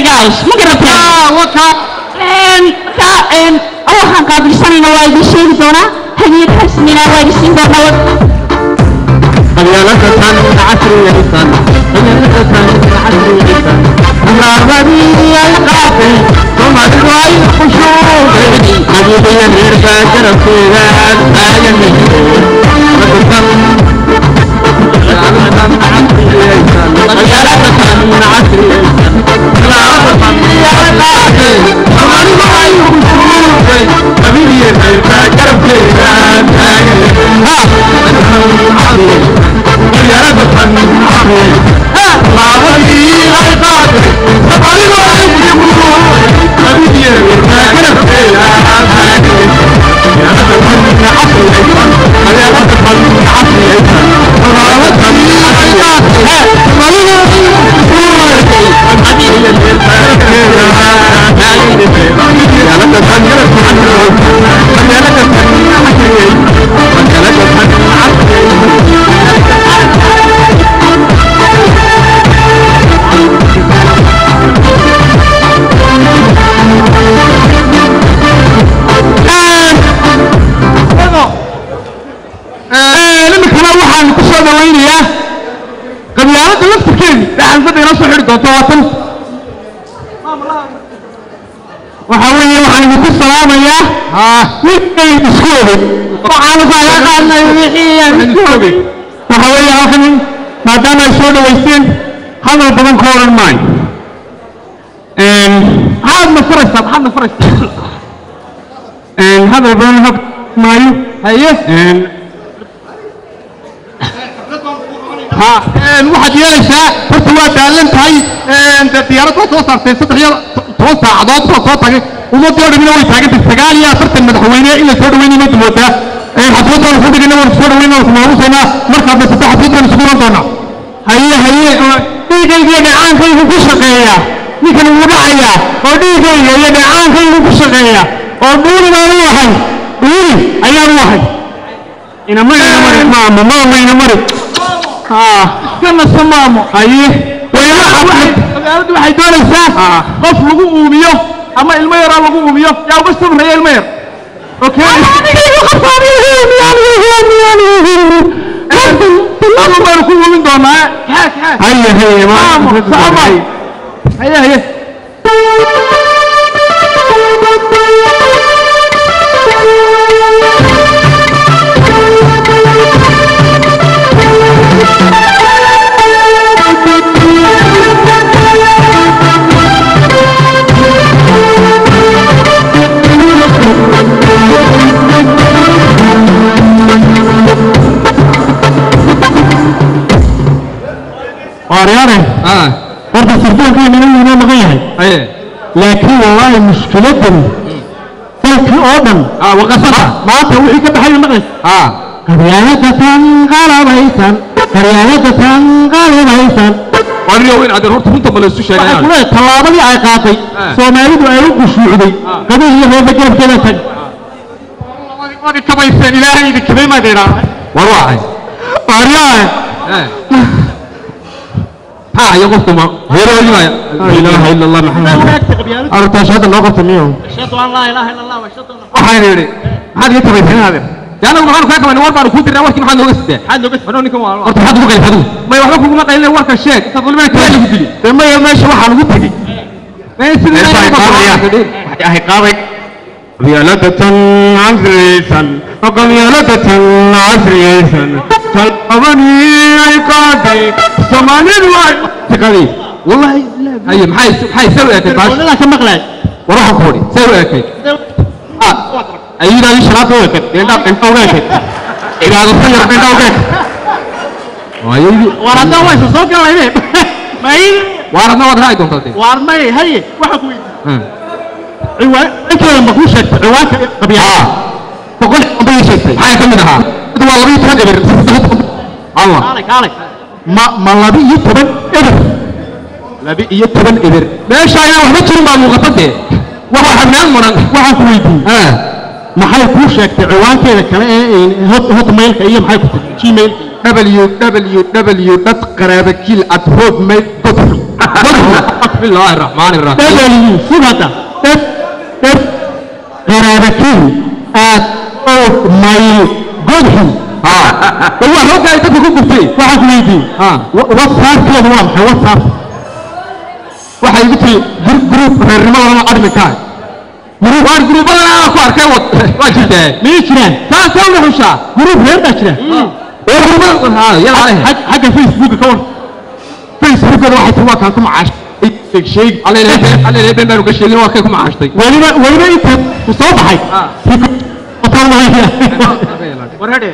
guys ma garateen marka waxaan qaabilsanayna waa idin sheegi doonaa hadiyad rasmina waa idin siin doonaa قبيلة عشرية سنة قبيلة عشرية سنة مرابي القافي ثم الرأي خشوع حبيبي أمير فاكر فيها آية مهدور فتكم قبيلة عشرية سنة قبيلة عشرية سنة مرابي القافي ثم الرأي خشوع حبيبي أمير فاكر فيها آية مهدور iminkana waxaan ku soo dhawaynayaa qabyaalada laftirkeedi dhaxalfada inoo soo xidhi doonto waa tan waxaa weeye waxaan idinku salaamayaa winkay isku ogey waxaanu kaaga qaadnay wixii aan isku ogey waxaa weeye halkan maadaama ay soo dhawaysteen hadal badan ka odhan maayo maxaad na furaysaa maxaad na furaysaa hadal badan hab maayo haye waxaad yeelaysaa horta waa daalan tahay dee diyaarad waa soo saartay saddex iyo toban saacadood baa soo tagay ummadii oo dhamina way taagantay sagaal iyo afartan madaxweyne in la soo dhaweynay mada moodaa xafladaan ku dhigana waan soo dhaweynaa waan kumaamusaynaa markaadna saddex xafladaan isugu iman doonaa haye haye dhiigayga iyo dhacaankaygu ku shaqeeya ninkan wuu dhacayaa oo dhiigayga iyo dhacaankaygu ku shaqeeya oo dhuuli baan u ahay dhuuli ayaan u ahay inamari inamari maamo maamo inamari iskana samaamo haye magaaladu waxay doonaysaa qof lagu uumiyo ama ilmo yaraa lagu uumiyo yaa uga sabraya ilmo yar baynu ku uumin doonaa haye haye maamo haye haye waaryaane horta sirdoonkeena inuu inoo maqan yahay laakiin wallaahi mushkiladan dalkii oo dhan waqasada maanta wixii ka baxay maqlaysa qabyaaladatan qalabaysan qabyaaladatan qalabaysan waniyo in adeer horta runta ma la isu waxay sheegayaan kule tallaabadii ay qaatay soomaalidu ay u qushuucday qabiil iyo reerba garabkeeda tag wadi kabayseen ilaahay idin kabay maad idhaahday war waxay waaryaane ha iyo qofku ma heeroodi maya laa ilaaha ila allah maxamed arrintaas hadda noo qabta miyo waxaan yidhi maxaad iga tabayseen adeer dee anagu maxaanu kaa qabanay war baanu kuu dirnaa warkii maxaad nooga siteen maxaad nooga siteen ninkan waa horta maxaad ugu qalif adigu may waxba kuguma qaylin warka sheeg intaad walibana kaa lagu dili dee maya meesha waxaan ugu tegey may sidii ay qaaday qabyaaladatan casriyaysan qabyaaladatan casriyaysan talabanii ay qaaday soomaalidu ay tiqadii wallahi haye maxay maxay soo eekay baash walaalaha ka maqlay war waxaan ku hodhi soo eekay ayudaadi shalaad u ekad dheendhaa dheendhaa uga ekad cibaadata yar dheendhaa uga ekad ayaydi war haddaan waysa soo galayne may waar adna waad raaci doontaa dee waar may haye waxa ku weydiiyey ciwaankeeda ma kuu sheegtay ciwaanka qabyaalada boqol bay sheegtay maxay ka mid ahaa mid waa laba iyo toban eber allah kaalay kaalay ma ma laba iyo toban eber laba iyo toban eber meesha ayaan waxba jirin baa muuqata dee waxa xabnaan muran waxaan ku weydiiyey maxay kuu sheegtay ciwaankeeda kale ee hotmailka iyo maxay ku tiri gmail www dad qaraabakil at hotmail بسم الله الرحمن الرحيم dhegayii sugada dheg dheg qaraabakiin aad og mayl godxun bal waa rogga ay dadka ku gubtay waxaan ku weydiiyey Ha. whatsappkeedu waa maxay whatsapp waxay igu tiri grup reernimadana adminkaa waar guruubadan aan ku arkay wad waa jirtee miyay jiraan taasee una xushaa grup reer baa jira ha yala leh Xag- xagga facebooka ka war facebookada waxay tiri waa kaan ku macaash sheeg alle been baanu ka sheegin waa kay ku macaashtay weliba weliba inta ku soo baxay warhadhe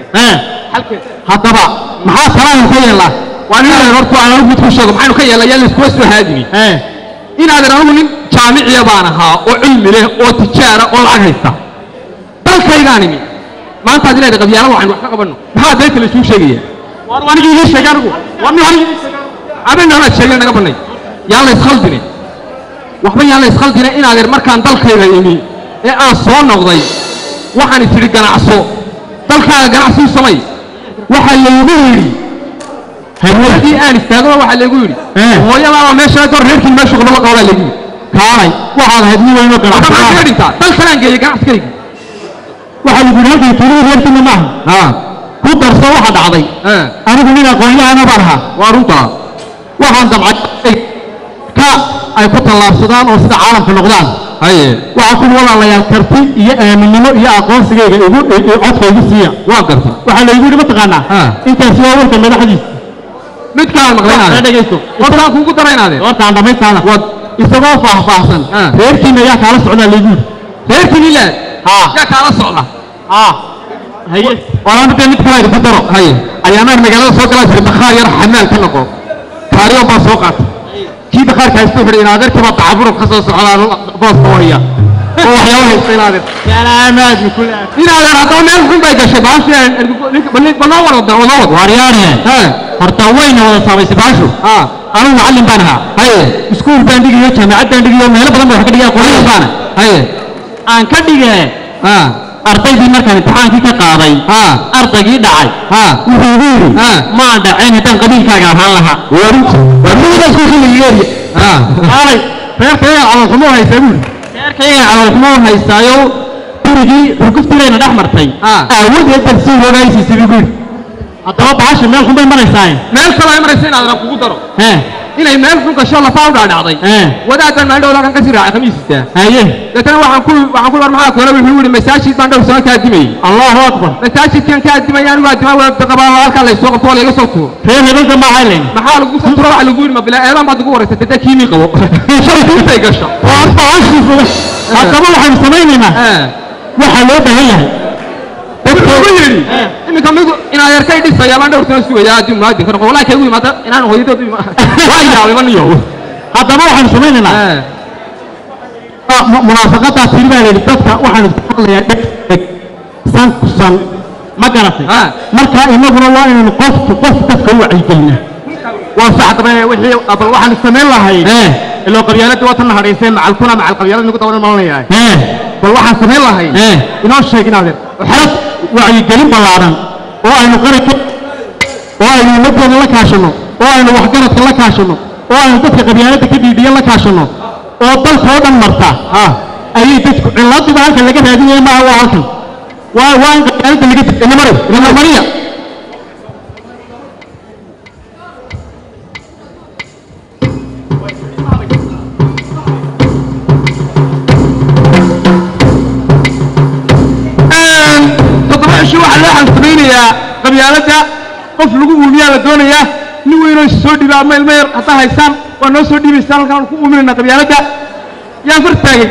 haddaba maxaa salaam ka yeelaa waa nin reer horta aan anigu mid ku sheego maxaynu ka yeelay yaa layskuwa soo haadimi inaadan anigu nin jaamiciya baan ahaa oo cilmi leh oo tijaara oo lacag haysta dalkaygaan imi maanta ad leedahay qabyaalada waxaynu wax ka qabanno maxaa beenta laysuu sheegaya war anigii ii sheeg anigu war nin anigii ii sheeg abeen anaad sheegeen naga bannay yaan la iskhaldine waxba yaan la iskhaldine inaadeer markaan dalkayga imi ee aan soo noqday waxaan tidhi ganacso dalkaaga ganacsi u samay waxaa laygu yidhi haweenkii aan istaagaba waxaa laygu yidhi Eh. hooyadaaba meesha goor reerkii meesha gobol qabaa laygu yidhi kaalay waxaad ahayd nin weynoo waxba maxaa kaga ganacsi dhintaa dal kalaan geeyey ganacsigayga waxaa lagu yidhi halkay tuulada reerkiina maaha ha ku darso waxa dhacday eh anigu nin aqoon-yahana baan ahaa waa runtaa waxaan damcay ka ay ku tallaabsadaan oo sida caalamka noqdaan haye waxaa kun walaalayaal karti iyo aaminnimo iyo aqoonsigayga igu i- i- codka igu siiya waa garta waxaa laygu yidhi mataqaanaa Ah. intaasi waa warka madaxdiisa mid kalaan maqlay Ee, inaadeer dhegaysto hortaan kuugu dara inaadeer horta aan dhamaystaana Wad. isagoo faahfaahsan Ah. reerkiina ayaa kaala socdaa laygu yidhi reerkii nilaad haa yaa kaala socda haa haye walaan dee mid kale idinku daro haye ayaamaan magaalada soo galaa jiray bakhaar yar xamaal ka noqo kaariyoon baan soo qaatay kii bakhaarka haysta wuxuu in adeerkii baa dacaburub ka soo socdaa booska hooya oo waxyaaba haysta in adeer salaamaad bikul inaadeer haddaba meel xun bay gashay baashii banoo wada wadoo wad waaryaane horta wayna wada saamaysay baashu ha anigu macallin baan ahaa haye iskuul baan dhigayo jaamacad baan dhigayo meelo badan baan wax ka dhigaya qolada baana haye aan ka dhigee ha ardaydii markaan imtixaankii ka qaaday ha ardaygii dhacay ha wuxuu igu yidhi Ha. maan dhacayn haddaan qabiilkaaga ahaan lahaa warmida iskuulkaligeeriya ha aalay reerkayga calolxumo haysaa buuri reerkayga calolxumo haystaayo gurigii xurguftilayna dhex martay Ah. aawadeed baan sii hogaaysiisay buu guri haddaba bahasha meel xun bay maraysaaye meel kale ay maraysa inaadeer aan kugu daro hee inay meel xun gasho lafaa u dhaadhacday hee wadaadaan maalin dhowda kan ka sii raacay khamiisistaa haye deetana waxaan ku waxaan ku war maxaa koona wuxuu yidhi masaajid baan dhowr sano ka adimayey allahu akbar masaajidkan ka adimaya anigu adima wada qabaa halkaa laysoo qabto waa layga soo tuuro reer hebelka ma haylayn maxaa lagu soo tuuro waxa lagu yidhi ma bilaa eedaan baad ugu wareysatay dee kiimii qabo shalay intay gasho waa bahashiisu haddaba waxaynu samaynaynaa Eh. waxaa loo baahan yahay wuxuu yidhi iminka migu inaa yarkay dhisaya baan dhowr sano sugaya adii munaadinka noqo walaa kaygu yimaada inaan hooyadood ima waa yaabay ma niyo haddaba waxaynu samaynaynaa Eh. mu- munaafaqadaa tiri baa layidhi dadka waxaanu ka hadlayaa dheg dheg san ku san ma garatay Ah. marka inaguna waa inaynu qofku qof dadka u wacyigelinaa waa sax daba wixii bal waxaanu samayn lahay Eh. iloo qabyaaladii waa tan hadhaysay macalkuna macal qabyaalada nagu dabadan malanayaa bal waxaan samayn lahay Eh. inoo sheeg inaadeer xelas wacyigelin ballaaran oo aynu qaranka oo aynu ummaddeena la kaashano oo aynu waxgaradka la kaashano oo aynu dadka qabyaaladda ka dhiidhiya la kaashano oo dalka oo dhan marta ayay dadku ciladuba halkan laga raadinaya maaha waa halkan waa waa in qabyaaladda laga inamari inamariya toddoba cisho waxaa loo xansamaynayaa qabyaaladda qof lagu uumiyaa la doonayaa nin weynoo soo dhiba ama ilmo yar haddaa haysaan waa noo soo dhiibaysaan halkaan ku uuminaynaa qabyaaladda yaan far taagay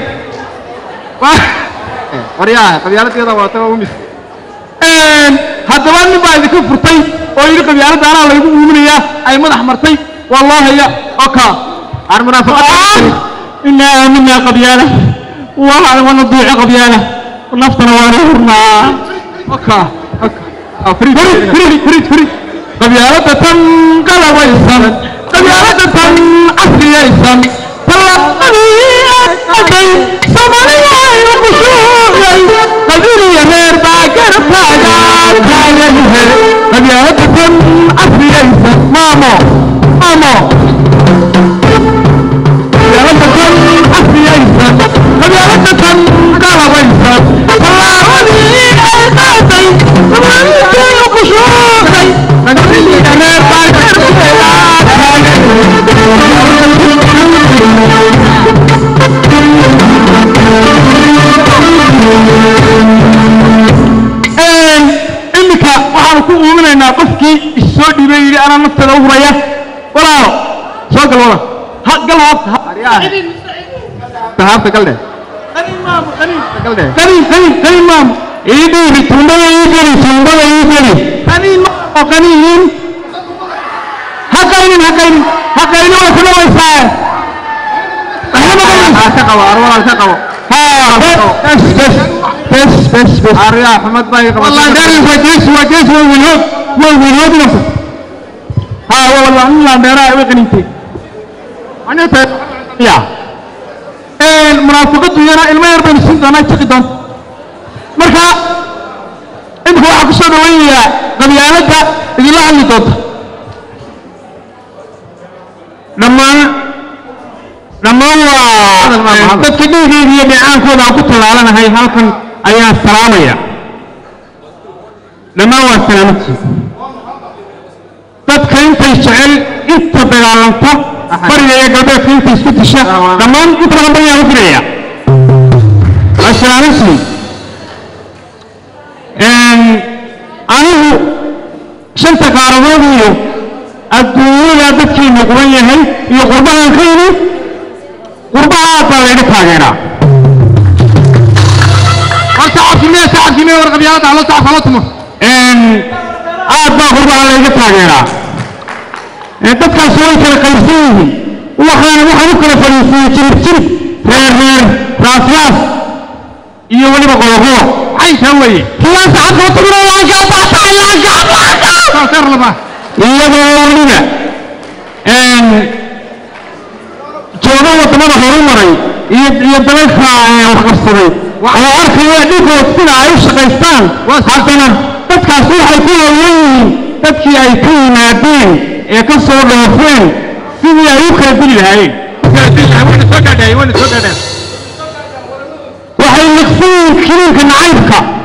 waryaa qabyaaladdeeda waata waa umis haddaba nin baa idinka furtay oo yidhi qabyaaladda anaa laygu uuminayaa ay madax martay waa loo haya oka aan munaafaqad inaa aaminaa qabyaala waa wana duuco qabyaala naftana waana hurnaa oka فريد فريد فريد فريد قبيلة تن قلبيسان قبيلة تن عصريسان تلقني أبي سمريا يمشوي قبيلة يهير باكر فاجا كايا يهير قبيلة تن عصريسان مامو مامو gal hoos saxaabta gal dheh gal dheh qani qani qani maam ii dhiibi tuumbada ii geli tuumbada ii geli qani oo qaniin ha qaynin ha qaynin ha qaynin way ku dhawaysaa ha ka qabo arwalaal ka qabo bes bes bes bes bes aryaa xumad baa iga والله qabatay داري وجيش وجيش وولود وولود نفسه ها والله لا دارا وقنيتي anita يا المنافقة يرى ilma yar baan siin doonaa jaqi doon marka imika waxaa kusoo dhaweynaya qabyaaladda idinla hadli doonta dhammaan dhammaan waa dadka dhiigayga iyo dheecaankooda aan ku tallaalanahay halkan ayaan salaamaya dhammaan waa salaamadkiis dadka intay jecel inta dagaalanta bariga iyo galbeedka inta isku disha dhammaan inta badan bariyaan u diraya waa salaamadkiis anigu shanta qaaradood iyo adduunyada dadkiinu quban yahay iyo qurbahan ka yimi qurbaha aad baa layga taageeraa war sacabkimee sacabkimee war qabyaaladda halo sacab halo tumo aad baa qurbaha layga taageeraa dadkaas way kala qaybsan yihiin waxaan waxaan u kala fadhiisiyey jirib jirib reer reer raas raas iyo weliba qoloqolo caynkaa weeye kiyaan sacabka tumina laanka baataay laanka laanka saaseer laba iyadoo weliba jooga wadamada horumaray iyo iyo dalalka waxqabsaday oo arkaya dhiggood sida ay u shaqaystaan haddana dadkaas waxay ku hawlan yihiin dadkii ay ka yimaadeen ee ka soo dhoofeen sidii ay u kala dili lahaayeen wayna soo gaadhaay wayna soo gaadhaan waxay liqsan yihiin kiniinka nacaybka